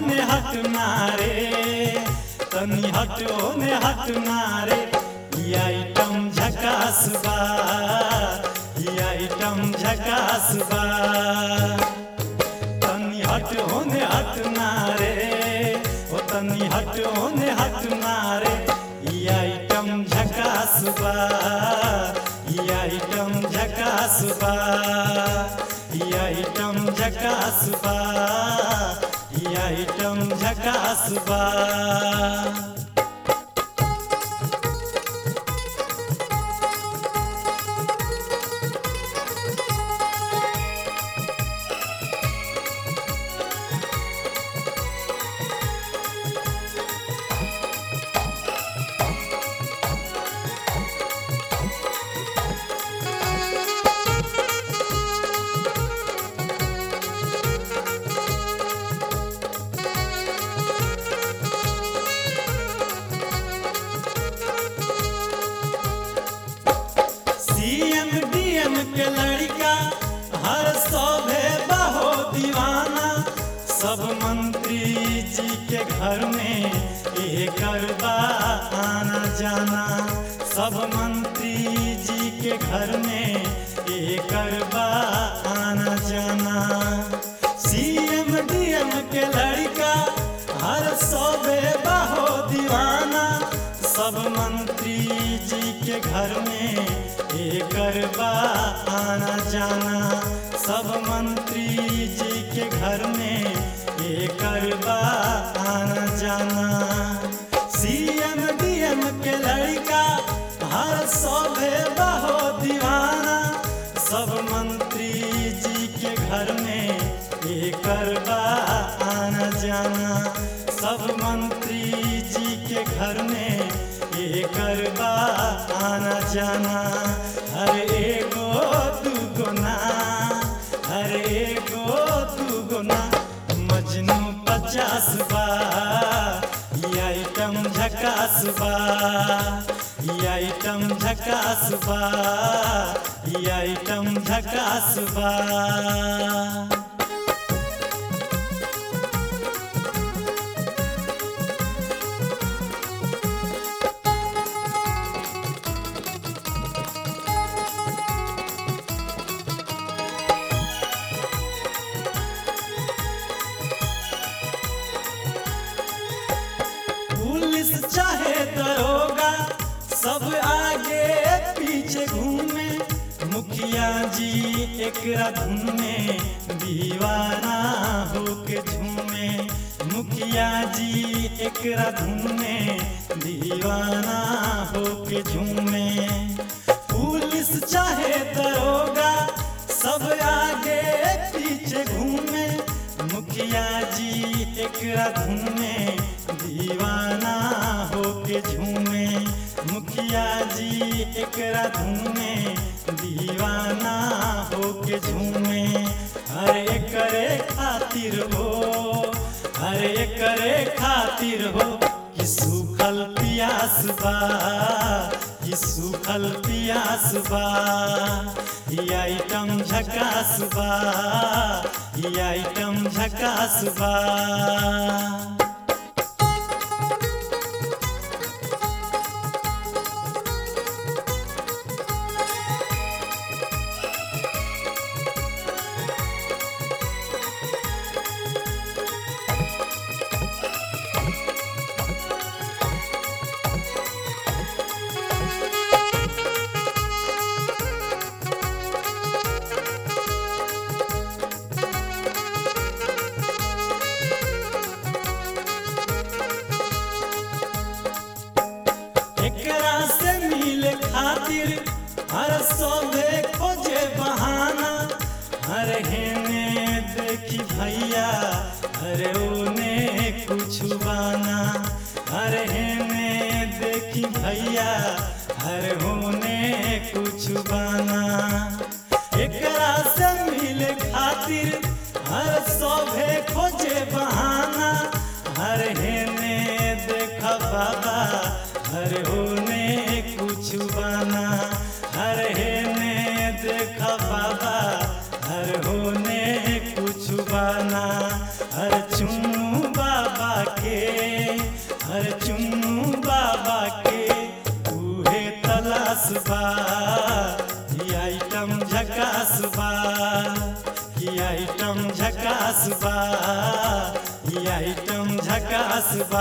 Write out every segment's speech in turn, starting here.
ने हट मारे तनी हटो ने हट मारे ई आइटम झकास बा ई आइटम झकास बा तनी हटो ने हट मारे ओ तनी हटो ने हट मारे ई आइटम झकास बा ई आइटम झकास बा ई आइटम झकास बा ई आइटम झकास बा सीएम डीएम के लड़का हर सौभे बहो दीवाना सब मंत्री जी के घर में एक बा आना जाना सब मंत्री जी के घर में एक बा आना जाना सीएम डीएम के लड़का हर सौबे बहो दीवाना सब मंत्री जी के घर में एकर बा आना जाना सब मंत्री जी के घर में एकर बा आना जाना सीएम डीएम के लड़का हर सौभे बहो दीवाना सब मंत्री जी के घर में एकर बा आना जाना सब मंत्री जी के घर में एकर बा आना जाना हर एगो दूगो ना हर एगो दूगो ना मजनू पचास बा ई आइटम झकास बा ई आइटम झकास बा ई आइटम झकास बा पुलिस चाहे दरोगा सब आगे पीछे घूमे मुखिया जी एकरा धुन में दीवाना होके झूमे मुखिया जी एकरा धुन में दीवाना होके झूमे पुलिस चाहे दरोगा सब आगे पीछे घूमे मुखिया जी एकरा धुन में दीवाना होके झूमे मुखिया जी एकरा धुन में दीवाना होके झूमे हर एकरे खातिर हो हर एकरे खातिर हो कि सूखल पियास बा कि सूखल पियास बा ई आइटम झकास बा ई आइटम झकास बा एकरा से मिले खातिर हर सोबे खोजे बहाना हर हेने देखी भैया हरे ओने कुछ बाना हर हेने देखी भैया हर होने कुछ बाना एकरा से मिले खातिर हर सोभे खोजे बहाना हर हेने देखा बाबा हर होने कुछ बना हर हेने देखा बाबा हर होने कुछ बना हर चुम्बा आइटम झकास बा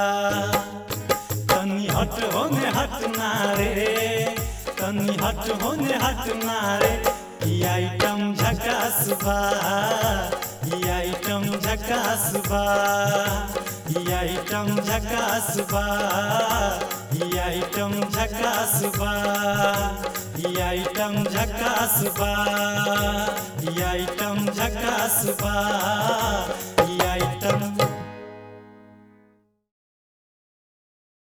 तनी हट होने हट ना रे तनी हट होने हट ना रे ई आइटम झकास बा ई आइटम झकास बा ई आइटम झकास बा ई आइटम झकास बा ई आइटम झकास बा ई आइटम झकास बा